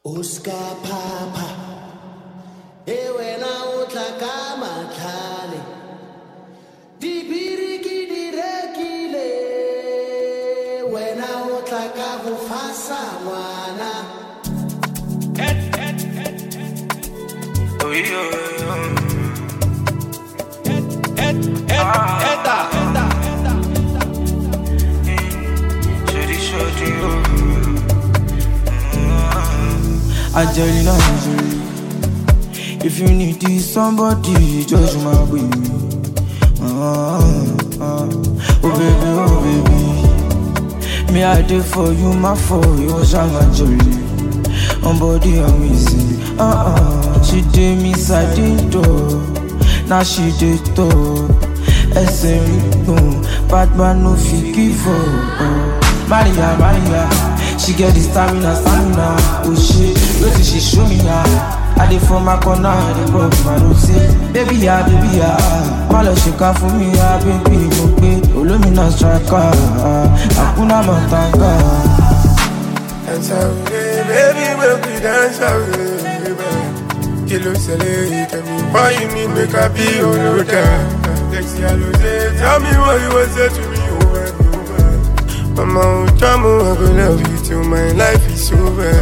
Oscar Papa e wena o tla ka matlhale dibiri ke di rekile wena o tla ka go fasa ngwana Angelina Jolie. If you need this somebody, just my baby. Ah, ah. Oh baby, oh baby. Me I did for you, my for you, Shama Jolie. On body amazing. Ah ah. She did me side door. Now she did top. ẹsẹ̀ rí gbọ̀n batman no fit give up. Maria Maria she get the stamina stamina o ṣe wetin she show me ya. I dey for my corner I dey pop my rose. Baby ya baby ya má lọ ṣèkà fún mi ya baby mo gbé olómìnà striker àkúnná mọ̀tàngà. Dance away, baby, make we dance away, baby. Kí ló ṣẹlẹ̀ tell me why you need make I be olóda. Sexy alose, tell me what you wan say to me over and over. Mama, oh, jamu, I go love you till my life is over.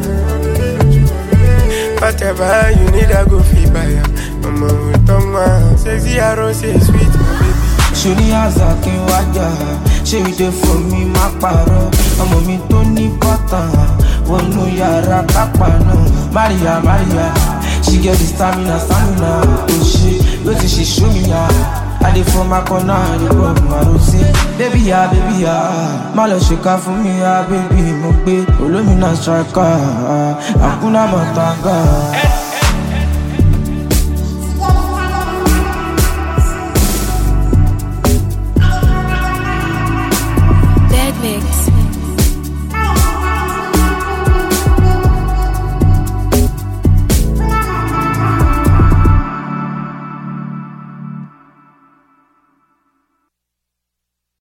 Whatever you need, I go feel by ya. Mama, oh, toma, sexy arose, sweet, my baby. ṣòní àzà kí n wájà ṣé ìdè fún mi má parọ́ ọmọ mi tó ní bọ́tà wọnú yàrá kápá náà maria maria she get the stamina stamina o ṣe wetin she show me ya i dey for my corner i dey rub my rose baby ya baby ya má lọ ṣèkà fún mi ya baby mo gbé olómìnà striker àkúnná mọ̀tàngà.